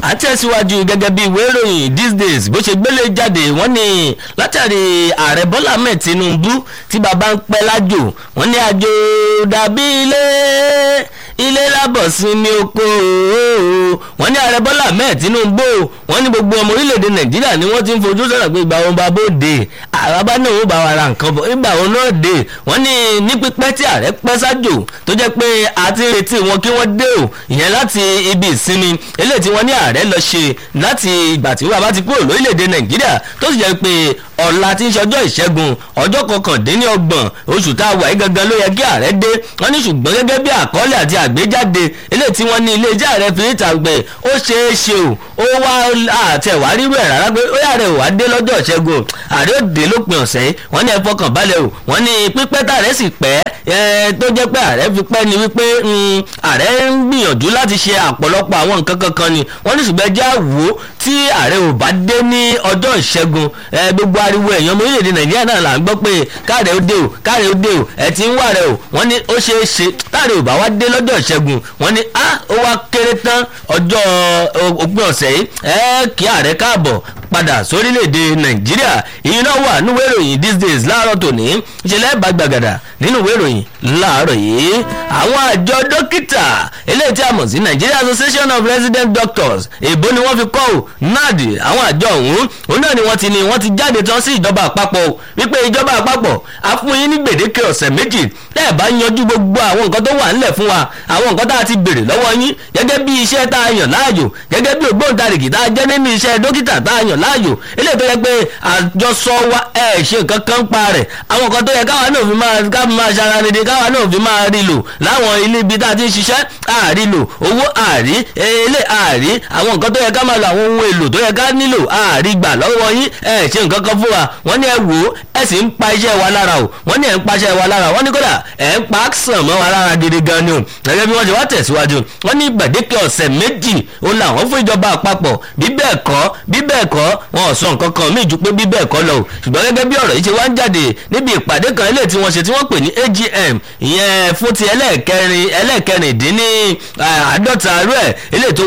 àtẹ̀síwájú gẹ́gẹ́ bí ìwé ìròyìn these days bó ṣe gbélé jáde wọ́n ní látàrí ààrẹ bọ́lá ahmed tinubu tí bàbá ń pẹ́ lájò wọ́n ní àjò dàbí ilé ilé lábọ̀ sí ní oko wọ́n ní ààrẹ bọ́lá ahmed tinubu wọ́n ní gbogbo ọmọ orílẹ̀-èdè nàìjíríà ni wọ́n ti ń fojú sọ̀rọ̀ pé ìgbà wọn bá bóde àràbá náà ó bá wa ra nǹkan bọ̀ ìgbà wọn náà dé wọ́n ní ní pípẹ́ tí ààrẹ pẹ́ sájò tó jẹ́ pé a ti retí wọn kí wọ́n dé o ìyẹn láti ibi ìsinmi eléyìí tí wọ́n ní ààrẹ lọ ṣe láti ìgbà tí wọ́n bá ti kúrò lórílẹ̀‐èdè nàìjíríà tó sì jẹ́ pé ọ̀la tí ń ṣọjọ́ ìṣẹ́gun ọjọ́ kọkàndínlọ́gbọ̀n oṣù tá a wà yí gangan ló yẹ kí ààrẹ dé wọ́n ní ṣùgbọ́n gẹ́gẹ́ bí àkọọ́lẹ̀ àti àgbéjáde eléyìí tí wọ́n ní ilé iṣẹ́ ààrẹ fi níta gbẹ ó ṣeé ṣe o ó wá àtẹ̀wá rírú ẹ̀ rárá pé ó yàrá ò wá dé lọ́jọ́ ìṣẹ́gun ààrẹ ò dé lópin ọ̀sẹ̀ yìí wọ́n ní ẹ fọkàn balẹ̀ o wọ́n ní pípẹ́ tààrẹ sì pẹ́ tó jẹ́ pé ààrẹ fi pẹ́ ni wípé ààrẹ ń gbìyànjú láti ṣe àpọ̀lọpọ̀ àwọn nǹkan kankan ni wọ́n ní ṣùgbọ́n ẹjẹ́ àwò tí ààrẹ ò bá dé ní ọjọ́ ìṣẹ́gun gbogbo ariwo èèyàn ọmọ orílẹ̀-èdè nàìjíríà náà là ń gbọ́ pé káàrẹ̀ ó dé o káàrẹ̀ ó dé o ẹ̀ ti ń wà rẹ̀ o wọ́n ní ó ṣeé ṣe káàrẹ̀ ò bá wá dé lọ́jọ́ ìṣẹ́gun wọ́n ní á ó wá kéré tán ọjọ́ òpin ọ̀sẹ̀ yìí ẹ kí ààrẹ káàbọ̀ padà sórílẹ̀-èdè nàìjíríà ìyẹn náà wà nínú ìròyìn these days láàárọ̀ tòní ìṣẹ̀lẹ̀ ìbàgbàgàdà nínú ìròyìn láàárọ̀ yìí àwọn àjọ dókítà eléyìí tí a mọ̀ sí nigeria association of resident doctors èbó ni wọ́n fi kọ́ ò nad àwọn àjọ ọ̀hún òun náà ni wọ́n ti ní wọ́n ti jáde tán sí ìjọba àpapọ̀ wípé ìjọba àpapọ̀ a fún yín ní gbèdéke ọ̀sẹ̀ méjì tẹ́ ẹ̀ bá yanjú gbogbo àwọn nǹkan tó wà ńlẹ̀ fún wa àwọn nǹkan tá a ti béèrè lọ́wọ́ yín gẹ́gẹ́ bí iṣẹ́ tá a yàn láàyò gẹ́gẹ́ bí ògbóǹtarìgì tá a jẹ́ nínú iṣẹ́ dókítà tá a yàn láàyò eléyìí tó yẹ pé àjọsọ wa ẹ̀ ṣe nǹkan kan pa rẹ̀ àwọn nǹkan tó yẹ káwa náà fi máa ká máa ṣara rere káwa náà fi máa rí lò láwọn ilé ibi tá a ti ń ṣiṣẹ́ àárí lò owó àárí ilé àárí àwọn nǹkan tó yẹ ká máa lo àwọn ohun èlò tó yẹ ká nílò àárí gbà lọ́wọ́ yín ẹ̀ ṣe nǹkan kan fún wa wọ́n ní ẹ wò ó ẹ sì ń pa iṣẹ́ wa lára o wọ́n ní ẹ̀ ń pa iṣẹ́ wa lára wọ́n ní kódà ẹ̀ ń pa sàn mọ́ wa lára gidi gan ni o gẹ́gẹ́ bí wọ́n ṣe wá tẹ̀síwájú wọ́n ní gbàdéke ọ̀sẹ̀ méjì ó làwọn fún ìjọba àpapọ̀ bí bẹ́ẹ̀ kọ́ bí bẹ́ẹ̀ kọ́ wọn ò sọ nǹkan kan míì ju pé bí bẹ́ẹ̀ kọ́ lọ o ṣùgbọ́n gẹ́gẹ́ bí ọ̀rọ̀ yìí ṣe wá ń jáde níbi ìpàdé kan eléyìí tí wọ́n ṣe tí wọ́n pè ní agm ìyẹn fún ti ẹlẹ́ẹ̀kẹrin ẹlẹ́ẹ̀kẹrìndínní àádọ́ta rẹ̀ eléyìí tó